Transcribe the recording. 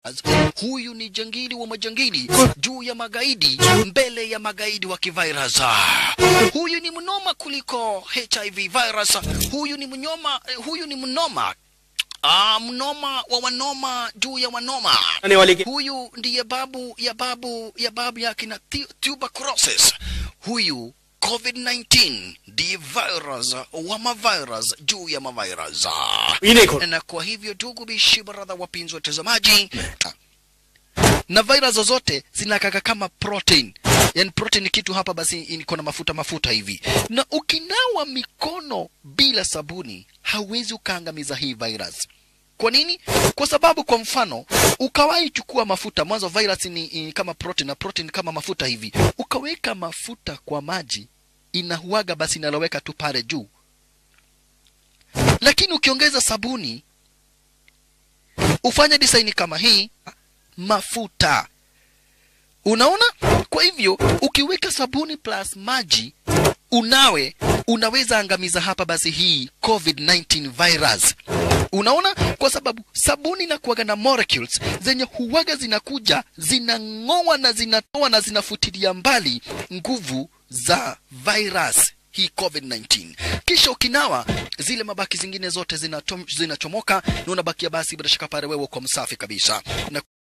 Huyu ni jangili wa majangili juu ya magaidi, mbele ya magaidi wa kivirus. Huyu ni mnoma kuliko HIV virus. Huyu ni mnyoma, huyu ni mnoma Ah, mnoma wa wanoma juu ya wanoma. आने वाले के Huyu ndiye babu ya babu ya babu ya kina tu- tuberculosis. Huyu COVID-19 ndiye virus wa mavirus juu ya mavirus. इन्हें खोल Na kwa hivyo ndugu bishi baradha, wapenzi watazamaji, na virus zote zinakaka kama protein yani protein ni kitu hapa basi iko na mafuta mafuta hivi, na ukinawa mikono bila sabuni hauwezi ukaangamiza hii virus. Kwa nini? Kwa sababu kwa mfano ukawahi chukua mafuta mwanzo, virus ni, ni kama protein na protein kama mafuta hivi, ukaweka mafuta kwa maji inahuaga, basi inaloweka tu pale juu, lakini ukiongeza sabuni ufanye design kama hii mafuta unaona kwa hivyo ukiweka sabuni plus maji unawe unaweza angamiza hapa basi hii covid-19 virus unaona kwa sababu sabuni inakuwaga na molecules zenye huwaga zinakuja zinang'oa na zinatoa na zinafutilia mbali nguvu za virus hii covid-19 kisha ukinawa zile mabaki zingine zote zinatom- zinachomoka na unabakia basi bila shaka pale wewe kwa msafi kabisa na